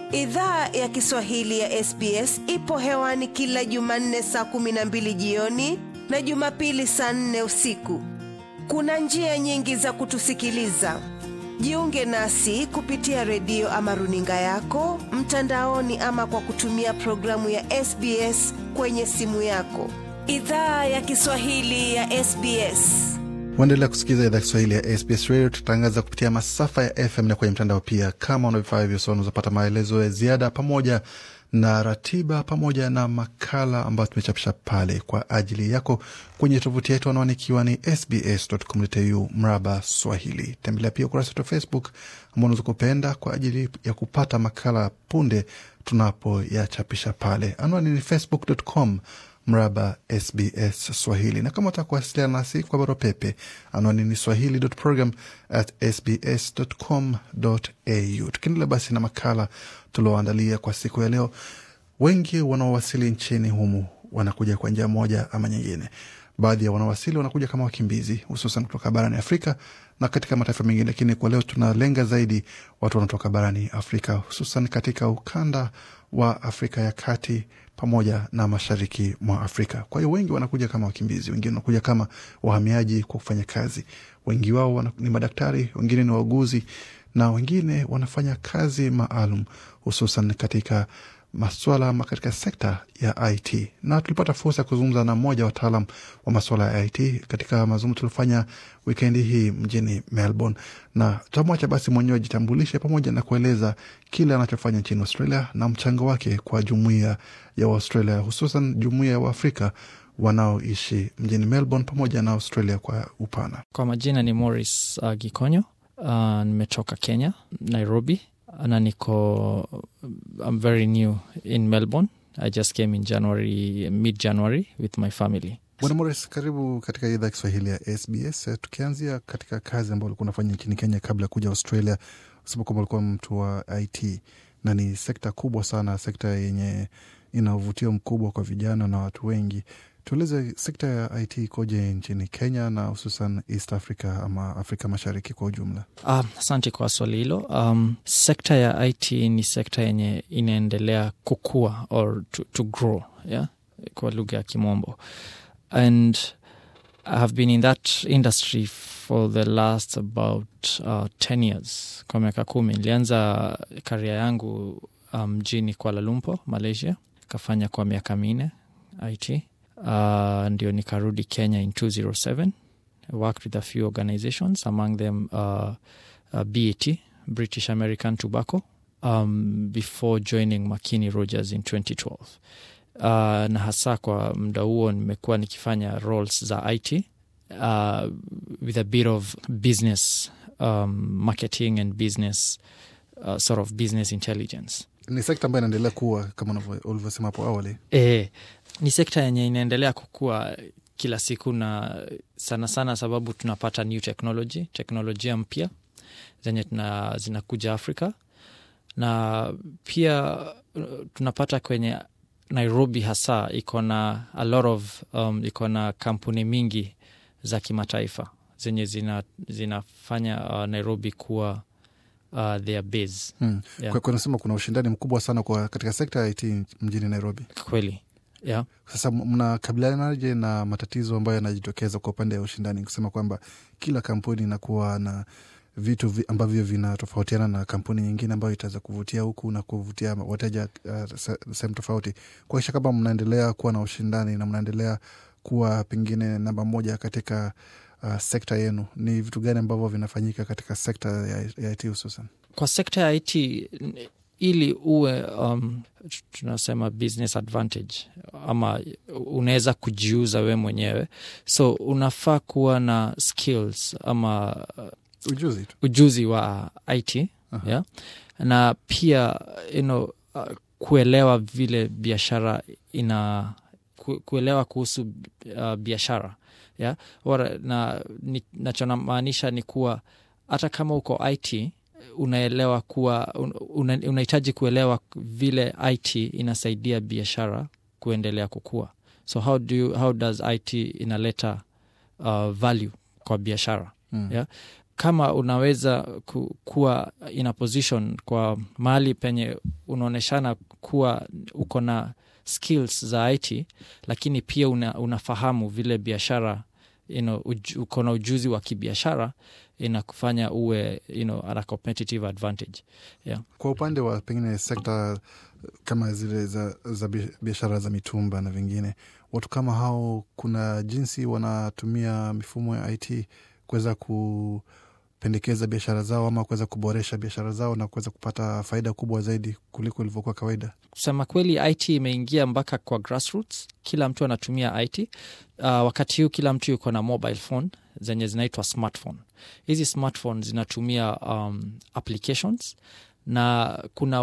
Idhaa ya Kiswahili ya SBS ipo hewani kila Jumanne saa kumi na mbili jioni na Jumapili saa nne usiku. Kuna njia nyingi za kutusikiliza. Jiunge nasi kupitia redio ama runinga yako mtandaoni, ama kwa kutumia programu ya SBS kwenye simu yako. Idhaa ya Kiswahili ya SBS. Waendelea kusikiliza idhaa Kiswahili ya SBS Radio. Tutangaza kupitia masafa ya FM na kwenye mtandao pia. Kama una vifaa hivyo, so unazopata maelezo ya ziada pamoja na ratiba pamoja na makala ambayo tumechapisha pale kwa ajili yako kwenye tovuti yetu, anwani ikiwa ni sbs.com.au mraba Swahili. Tembelea pia ukurasa wetu wa Facebook ambao unaweza kupenda kwa ajili ya kupata makala punde tunapoyachapisha pale. Anwani ni facebook.com mraba SBS Swahili, na kama utaka kuwasiliana nasi kwa barua pepe, anwani ni swahili.program at sbs.com.au. Tukiendelea basi na makala tulioandalia kwa siku ya leo, wengi wanaowasili nchini humu wanakuja kwa njia moja ama nyingine. Baadhi ya wanaowasili wanakuja kama wakimbizi, hususan kutoka barani Afrika na katika mataifa mengine, lakini kwa leo tunalenga zaidi watu wanatoka barani Afrika, hususan katika ukanda wa Afrika ya kati pamoja na mashariki mwa Afrika. Kwa hiyo wengi wanakuja kama wakimbizi, wengine wanakuja kama wahamiaji kwa kufanya kazi. Wengi wao ni madaktari, wengine ni wauguzi na wengine wanafanya kazi maalum, hususan katika maswala ama katika sekta ya IT. Na tulipata fursa ya kuzungumza na mmoja wa wataalam wa maswala ya IT katika mazungumzo tuliofanya wikendi hii mjini Melbourne, na tutamwacha basi mwenyewe ajitambulishe pamoja na kueleza kile anachofanya nchini Australia na mchango wake kwa jumuiya ya Waustralia, hususan jumuiya ya Waafrika wanaoishi mjini Melbourne pamoja na Australia kwa upana. Kwa majina ni Morris uh, Gikonyo. Uh, nimetoka Kenya, Nairobi na niko I'm very new in Melbourne. I just came in January, mid January with my family. Bwana Morris, karibu katika idhaa ya Kiswahili ya SBS. Tukianzia katika kazi ambayo ulikuwa unafanya nchini Kenya kabla ya kuja Australia, usema kwamba ulikuwa mtu wa IT na ni sekta kubwa sana, sekta yenye ina uvutio mkubwa kwa vijana na watu wengi. Tueleze sekta ya IT ikoje nchini Kenya na hususan East Africa ama Afrika Mashariki kwa ujumla? Asante uh, kwa swali hilo. Um, sekta ya IT ni sekta yenye inaendelea kukua or to, to grow, yeah? kwa lugha ya Kimombo and I have been in that industry for the last about uh, 10 years, kwa miaka kumi. Nilianza karia yangu mjini um, Kuala Lumpur, Malaysia, kafanya kwa miaka minne IT Uh, ndio nikarudi Kenya in 207 I worked with a few organizations among them uh, uh, BAT British American Tobacco um, before joining Makini Rogers in 2012 uh, na hasa kwa muda huo nimekuwa nikifanya roles za IT uh, with a bit of business um, marketing and business uh, sort of business intelligence ni sekta ambayo inaendelea kuwa kama ulivyosema hapo awali. E, ni sekta yenye inaendelea kukua kila siku na sana sana, sababu tunapata new technology, teknolojia mpya zenye tuna, zinakuja Afrika na pia tunapata kwenye Nairobi hasa iko na a lot of um, iko na kampuni mingi za kimataifa zenye zina, zinafanya uh, Nairobi kuwa uh, their base hmm. Yeah. Kwa nasema kuna ushindani mkubwa sana kwa katika sekta ya IT mjini Nairobi. Kweli, yeah. Sasa mnakabilianaje na matatizo ambayo yanajitokeza kwa upande wa ushindani, kusema kwamba kila kampuni inakuwa na vitu vi, ambavyo vinatofautiana na kampuni nyingine ambayo itaweza kuvutia huku na kuvutia wateja uh, sehemu tofauti, kuakisha kama mnaendelea kuwa na ushindani na mnaendelea kuwa pengine namba moja katika Uh, sekta yenu ni vitu gani ambavyo vinafanyika katika sekta ya, ya IT hususan? Kwa sekta ya IT ili uwe um, tunasema business advantage ama unaweza kujiuza we mwenyewe, so unafaa kuwa na skills ama ujuzi, ujuzi wa IT uh-huh. yeah? na pia you know, uh, kuelewa vile biashara ina kuelewa kuhusu uh, biashara yeah? na nachonamaanisha ni kuwa hata kama uko IT unaelewa kuwa unahitaji una kuelewa vile IT inasaidia biashara kuendelea kukua. So how do you, how does IT inaleta uh, value kwa biashara mm. yeah? kama unaweza ku, kuwa in a position kwa mahali penye unaonyeshana kuwa uko na skills za it lakini pia una, unafahamu vile biashara you know, uj, uko na ujuzi wa kibiashara inakufanya uwe you know, at a competitive advantage yeah. Kwa upande wa pengine sekta kama zile za, za bi- biashara za mitumba na vingine, watu kama hao, kuna jinsi wanatumia mifumo ya IT kuweza kupendekeza biashara zao ama kuweza kuboresha biashara zao na kuweza kupata faida kubwa zaidi kuliko ilivyokuwa kawaida. kusema kweli it imeingia mpaka kwa grassroots kila mtu anatumia it uh, wakati huu kila mtu yuko na mobile phone zenye zinaitwa smartphone hizi smartphone zinatumia um, applications na kuna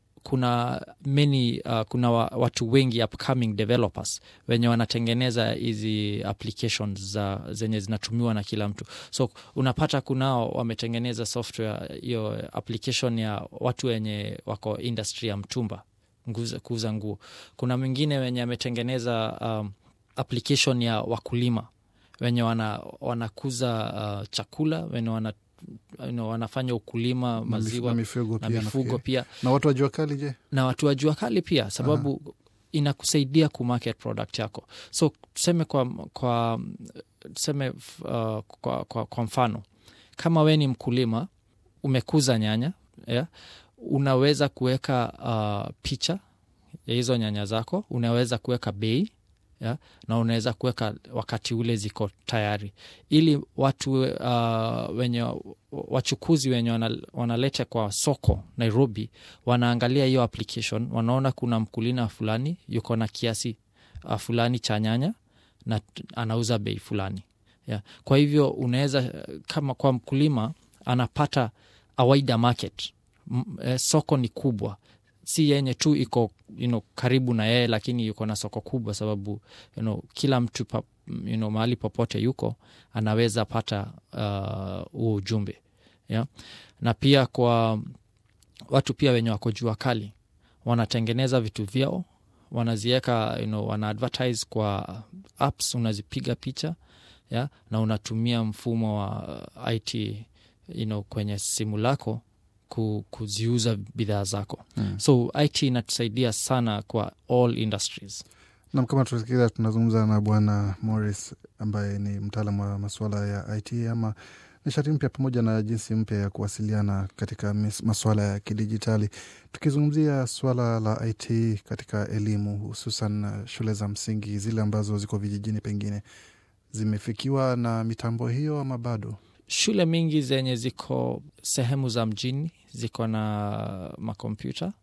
kuna many uh, kuna wa, watu wengi upcoming developers wenye wanatengeneza hizi applications za zenye zinatumiwa na kila mtu so unapata kunao wametengeneza software hiyo application ya watu wenye wako industry ya mtumba nguza- kuuza nguo kuna mwingine wenye ametengeneza um, application ya wakulima wenye wana, wanakuza uh, chakula wenye wana, you know, wanafanya ukulima Na mif- maziwa na mifugo na pia mifugo nafikiri. pia na watu wa jua kali je? na watu wa jua kali pia sababu inakusaidia kumarket product yako so tuseme kwa, kwa tuseme uh, kwa, kwa, kwa mfano kama we ni mkulima umekuza nyanya yeah, unaweza kuweka uh, picha ya hizo nyanya zako unaweza kuweka bei yeah, na unaweza kuweka wakati ule ziko tayari ili watu uh, wenye wachukuzi wenye wana- wanaleta kwa soko nairobi wanaangalia hiyo application wanaona kuna mkulima fulani yuko na kiasi uh, fulani cha nyanya na t- anauza bei fulani yeah. kwa hivyo unaweza kama kwa mkulima anapata a wider market M, eh, soko ni kubwa si yenye tu iko you know, karibu na yeye lakini yuko na soko kubwa sababu you know, kila mtu pa, you know, mahali popote yuko anaweza pata huo uh, ujumbe yeah? na pia kwa watu pia wenye wako jua kali wanatengeneza vitu vyao wanaziweka you know, wana advertise kwa apps unazipiga picha yeah? na unatumia mfumo wa uh, it you know, kwenye simu lako ku, kuziuza bidhaa zako Mm. so it inatusaidia sana kwa all industries Nam, kama tusikiza, tunazungumza na Bwana Morris ambaye ni mtaalam wa masuala ya IT ama nishati mpya pamoja na jinsi mpya ya kuwasiliana katika mis- masuala ya kidijitali, tukizungumzia suala la IT katika elimu, hususan uh, shule za msingi zile ambazo ziko vijijini, pengine zimefikiwa na mitambo hiyo ama bado? shule mingi zenye ziko sehemu za mjini ziko na makompyuta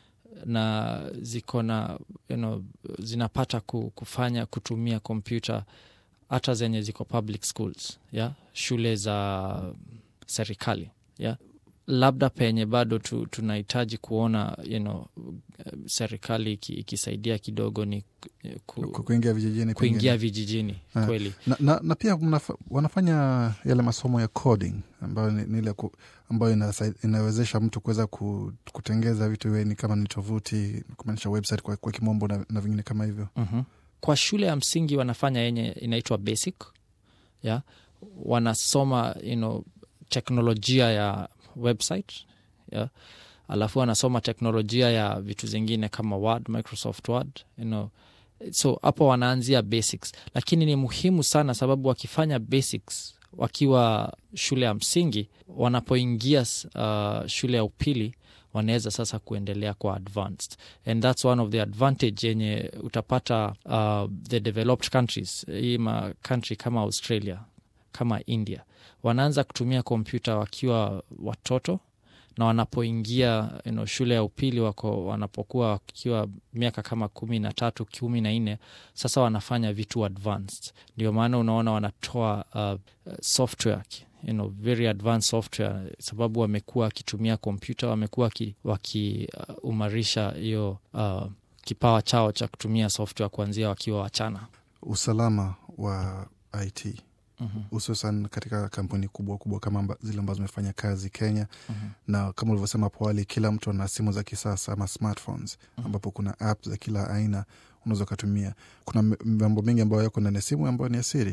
na ziko na you know, zinapata ku- kufanya kutumia kompyuta hata zenye ziko public schools yeah? shule za serikali yeah? labda penye bado tu, tunahitaji kuona you know, serikali iki- ikisaidia kidogo ni ku, Ku- kuingia vijijini kuingia pengine. vijijini Ah. kweli na, na, na pia mnafa, wanafanya yale masomo ya coding ambayo ni, ni ile ku, ambayo inasai- inawezesha mtu kuweza ku, kutengeza vitu iwe ni kama ni tovuti kumaanisha website kwa, kwa kimombo na, na vingine kama hivyo mm-hmm. kwa shule ya msingi wanafanya yenye inaitwa basic yeah? wanasoma you know, teknolojia ya website yeah? alafu wanasoma teknolojia ya vitu zingine kama word microsoft word you know. so hapo wanaanzia basics lakini ni muhimu sana sababu wakifanya basics wakiwa shule ya msingi wanapoingia uh, shule ya upili wanaweza sasa kuendelea kwa advanced and that's one of the advantage yenye utapata uh, the developed countries hii ma country kama australia kama india wanaanza kutumia kompyuta wakiwa watoto na wanapoingia you know, shule ya upili wako wanapokuwa wakiwa miaka kama kumi na tatu kumi na nne sasa wanafanya vitu advanced ndio maana unaona wanatoa uh, software you know, very advanced software sababu wamekuwa wakitumia kompyuta wamekuwa wakiumarisha uh, hiyo uh, kipawa chao cha kutumia software kuanzia wakiwa wachana usalama wa it mm-hmm. hususan katika kampuni kubwa kubwa kama amba, zile ambazo zimefanya kazi kenya Mm-hmm. na kama ulivyosema hapo awali kila mtu ana simu za kisasa ama smartphones ambapo kuna app za kila aina unaweza ukatumia kuna m- mambo mengi ambayo yako ndani ya simu ambayo ni ya siri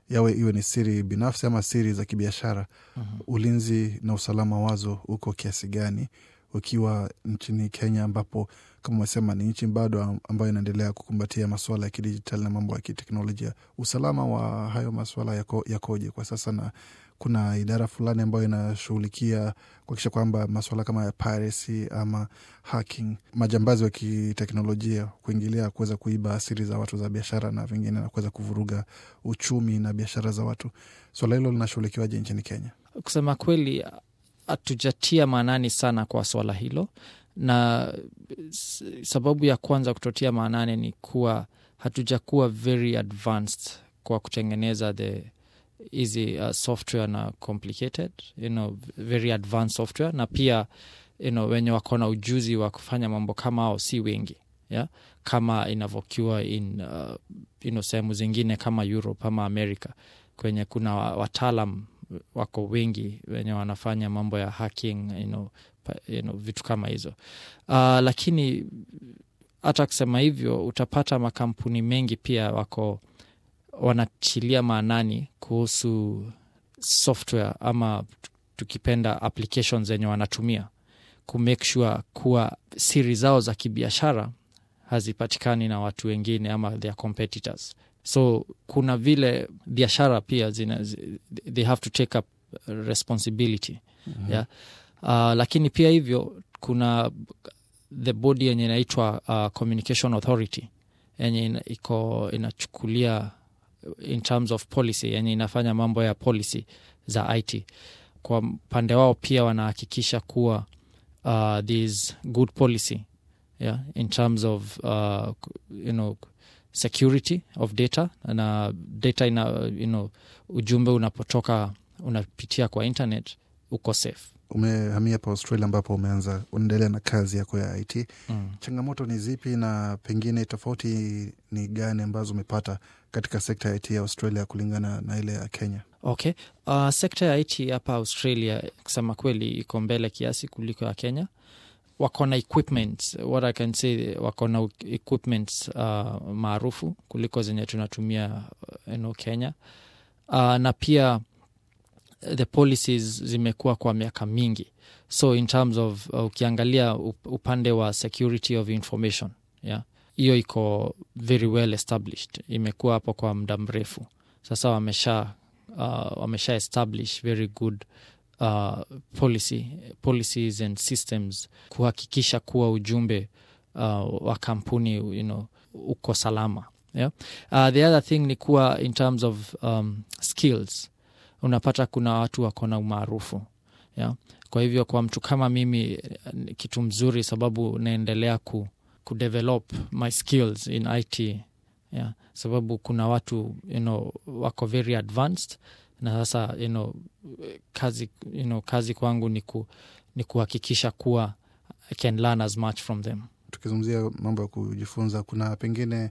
yawe iwe ni siri binafsi ama siri za kibiashara ulinzi na usalama wazo uko kiasi gani ukiwa nchini Kenya ambapo kama umesema ni nchi bado ambayo inaendelea kukumbatia masuala ya kidijitali na mambo ya kiteknolojia. Usalama wa hayo masuala yako, yakoje kwa sasa, na kuna idara fulani ambayo inashughulikia kuakisha kwamba masuala kama ya piracy ama hacking, majambazi wa kiteknolojia kuingilia kuweza kuiba siri za watu za biashara na vingine na kuweza kuvuruga uchumi na biashara za watu. Swala hilo linashughulikiwaje nchini Kenya? Kusema kweli, hatujatia maanani sana kwa swala hilo, na sababu ya kwanza kutotia maanani ni kuwa hatujakuwa very advanced kwa kutengeneza the hizi uh, software na complicated you know, very advanced software na pia you know, wenye wako na ujuzi wa kufanya mambo kama ao si wengi yeah? kama inavyokiwa in uh, you know, sehemu zingine kama Europe ama America kwenye kuna wataalam wako wengi wenye wanafanya mambo ya hacking you know, you know, vitu kama hizo uh, lakini hata kusema hivyo utapata makampuni mengi pia wako wanatilia maanani kuhusu software ama tukipenda applications zenye wanatumia kumake sure kuwa siri zao za kibiashara hazipatikani na watu wengine ama their competitors so kuna vile biashara pia zina, they have to take up responsibility mm-hmm. yeah? uh, lakini pia hivyo kuna the body yenye inaitwa uh, communication authority yenye iko inachukulia in terms of policy yenye inafanya mambo ya policy za it kwa upande wao pia wanahakikisha kuwa uh, this good policy yeah, in terms of uh, you know, security of data na data ina, you know, ujumbe unapotoka unapitia kwa internet uko safe umehamia hapa australia ambapo umeanza unaendelea na kazi yako ya it mm. changamoto ni zipi na pengine tofauti ni gani ambazo umepata katika sekta ya it ya australia kulingana na ile ya kenya okay uh, sekta ya it hapa australia kusema kweli iko mbele kiasi kuliko ya kenya wako na equipment what i can say wako na equipment uh, maarufu kuliko zenye tunatumia uh, no kenya uh, na pia the policies zimekuwa kwa miaka mingi so in terms of uh, ukiangalia upande wa security of information yeah hiyo iko very well established imekuwa hapo kwa muda mrefu sasa wamesha uh, wamesha establish very good uh, policy, policies and systems kuhakikisha kuwa ujumbe uh, wa kampuni you know, uko salama yeah? uh, the other thing ni kuwa in terms of um, skills unapata kuna watu wako na umaarufu yeah? kwa hivyo kwa mtu kama mimi kitu mzuri sababu naendelea ku, kudevelop my skills in it yeah? sababu kuna watu you know, wako very advanced na sasa you know, kazi, you know, kazi kwangu ni, ku, ni kuhakikisha kuwa I can learn as much from them tukizungumzia mambo ya kujifunza kuna pengine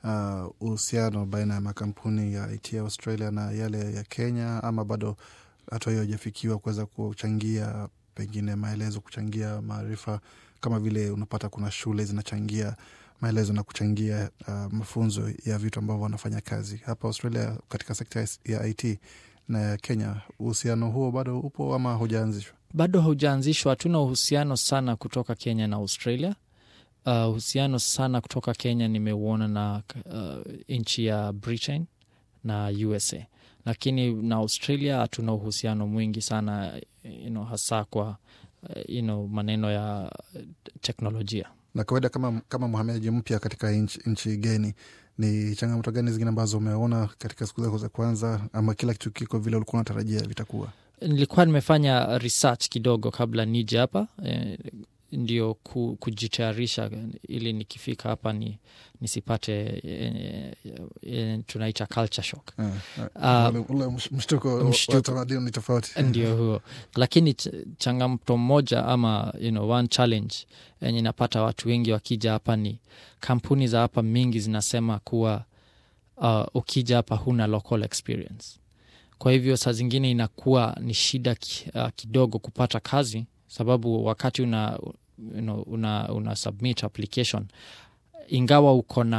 uhusiano uh, baina ya makampuni ya it ya australia na yale ya kenya ama bado hatua hiyo hajafikiwa kuweza kuchangia pengine maelezo kuchangia maarifa kama vile unapata kuna shule zinachangia maelezo na kuchangia uh, mafunzo ya vitu ambavyo wanafanya kazi hapa australia katika sekta ya it na ya kenya uhusiano huo bado upo ama hujaanzishwa bado haujaanzishwa hatuna uhusiano sana kutoka kenya na australia uhusiano uh, sana kutoka kenya nimeuona na uh, nchi ya britain na usa lakini na australia hatuna uhusiano mwingi sana you know, hasa kwa uh, you know, maneno ya teknolojia na kawaida kama, kama mhamiaji mpya katika nchi, nchi geni ni changamoto gani zingine ambazo umeona katika siku zako za kwanza ama kila kitu kiko vile ulikuwa unatarajia vitakuwa nilikuwa nimefanya research kidogo kabla nije hapa eh, ndio ku, kujitayarisha ili nikifika hapa ni nisipate e, e, tunaita culture shock uh, ule mshtuko wa tamaduni ni tofauti ndio huo lakini changamoto moja ama you know, one challenge yenye inapata watu wengi wakija hapa ni kampuni za hapa mingi zinasema kuwa uh, ukija hapa huna local experience kwa hivyo saa zingine inakuwa ni shida ki, uh, kidogo kupata kazi sababu wakati una, you know, una, una submit application ingawa uko na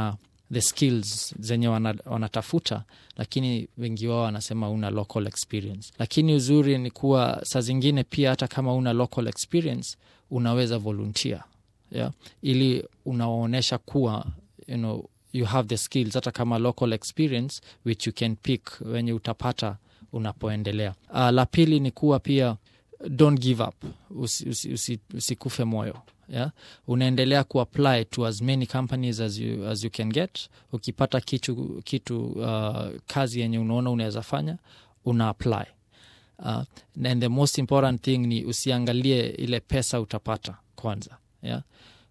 the skills zenye wana, wanatafuta lakini wengi wao wanasema una local experience lakini uzuri ni kuwa saa zingine pia hata kama una local experience unaweza volunteer yeah? ili unawaonyesha kuwa you know, you have the skills hata kama local experience which you can pick wenye utapata unapoendelea uh, la pili ni kuwa pia don't give up usikufe usi, usi, usi moyo yeah? unaendelea kuapply to as many companies as you, as you can get ukipata kitu, kitu uh, kazi yenye unaona unaweza fanya una apply uh, and the most important thing ni usiangalie ile pesa utapata kwanza yeah?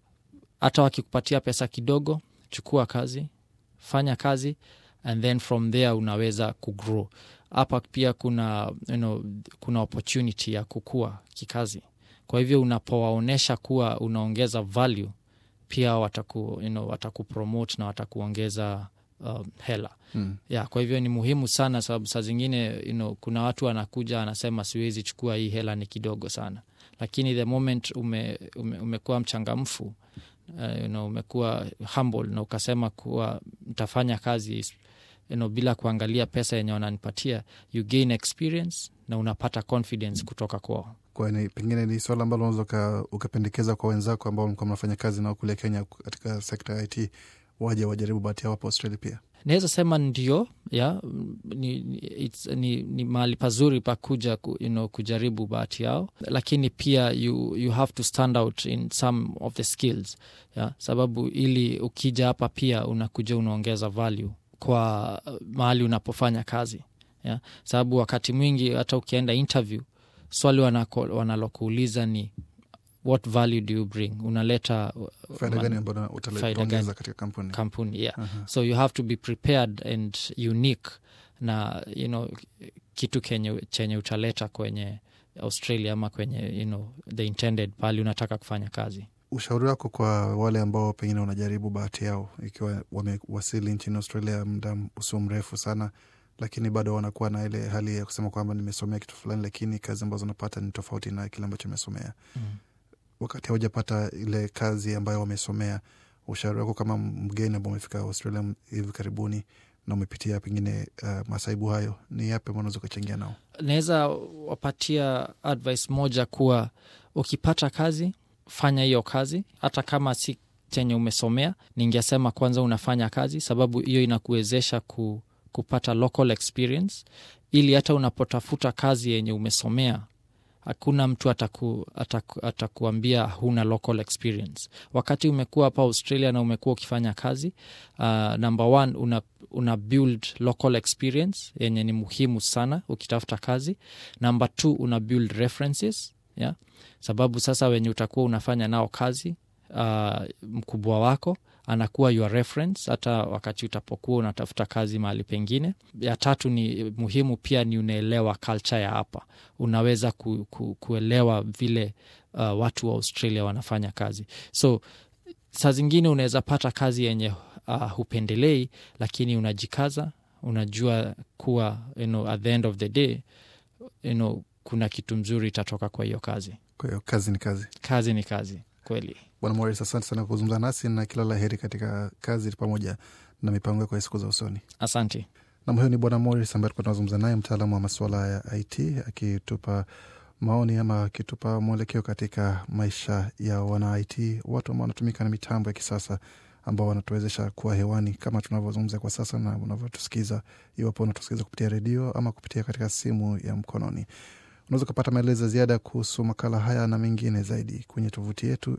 hata wakikupatia pesa kidogo chukua kazi fanya kazi and then from there unaweza kugrow hapa pia kuna you know, kuna opportunity ya kukua kikazi kwa hivyo unapowaonyesha kuwa unaongeza value pia wataku, you know, watakupromote na watakuongeza um, hela Mm. yeah, kwa hivyo ni muhimu sana sababu saa zingine you know, kuna watu wanakuja anasema siwezi chukua hii hela ni kidogo sana lakini the moment ume, ume, umekuwa mchangamfu uh, you know, umekuwa humble na ukasema kuwa mtafanya kazi you know, bila kuangalia pesa yenye wananipatia you gain experience na unapata confidence kutoka kwao kwa ni, pengine ni swala ambalo unaweza uka- ukapendekeza kwa wenzako ambao mlikuwa mnafanya kazi nao kule Kenya katika sekta ya IT waje wajaribu bahati yao hapa Australia pia. naweza sema ndio ya ni, ni, it's, ni, ni mahali pazuri pa kuja ku, you know, kujaribu bahati yao lakini pia you, you have to stand out in some of the skills ya sababu ili ukija hapa pia unakuja unaongeza value kwa uh, mahali unapofanya kazi ya sababu wakati mwingi hata ukienda interview swali wanako- wanalokuuliza ni what value do you bring unaleta uh, Faida ma- gani ambayo utale- faida utaongeza gani? katika kampuni? kampuni yeah. Aha. so you have to be prepared and unique na you know, kitu kenye, chenye utaleta kwenye australia ama kwenye you know, the intended pali unataka kufanya kazi Ushauri wako kwa wale ambao pengine wanajaribu bahati yao ikiwa wamewasili nchini Australia muda usio mrefu sana, lakini bado wanakuwa na ile hali ya kusema kwamba nimesomea kitu fulani, lakini kazi ambazo napata ni tofauti na kile ambacho nimesomea. mm. Wakati haujapata ile kazi ambayo wamesomea, ushauri wako kama mgeni ambao umefika Australia hivi karibuni na umepitia pengine uh, masaibu hayo, ni yapi ambao unaweza ukachangia nao? naweza wapatia advice moja kuwa ukipata kazi fanya hiyo kazi hata kama si chenye umesomea ningesema kwanza unafanya kazi sababu hiyo inakuwezesha ku, kupata local experience ili hata unapotafuta kazi yenye umesomea hakuna mtu ataku, ataku, atakuambia huna local experience wakati umekuwa hapa australia na umekuwa ukifanya kazi uh, number one una, una build local experience yenye ni muhimu sana ukitafuta kazi number two una build references yeah? sababu sasa wenye utakuwa unafanya nao kazi uh, mkubwa wako anakuwa your reference hata wakati utapokuwa unatafuta kazi mahali pengine ya tatu ni muhimu pia ni unaelewa culture ya hapa unaweza ku, ku, kuelewa vile uh, watu wa australia wanafanya kazi so saa zingine unaweza pata kazi yenye uh, hupendelei lakini unajikaza unajua kuwa you know, at the end of the day you know, kuna kitu mzuri itatoka kwa hiyo kazi Kwa hiyo kazi ni kazi. kazi ni kazi kweli Bwana Morris, asante sana kwa kuzungumza nasi na kila la heri katika kazi pamoja na mipango yako ya siku za usoni. asante Nam, huyo ni Bwana Morris ambaye tulikuwa tunazungumza naye, mtaalamu wa masuala ya IT akitupa maoni ama akitupa mwelekeo katika maisha ya wana IT, watu ambao wanatumika na mitambo ya kisasa ambao wanatuwezesha kuwa hewani kama tunavyozungumza kwa sasa na unavyotusikiza, iwapo unatusikiza kupitia redio ama kupitia katika simu ya mkononi. Unaweza ukapata maelezo ya ziada kuhusu makala haya na mengine zaidi kwenye tovuti yetu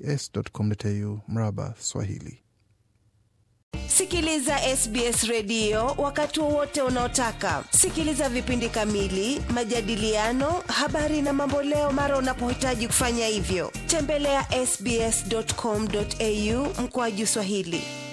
sbs.com.au mraba Swahili. Sikiliza SBS redio wakati wowote unaotaka. Sikiliza vipindi kamili, majadiliano, habari na mamboleo mara unapohitaji kufanya hivyo. Tembelea ya sbs.com.au mkoaju Swahili.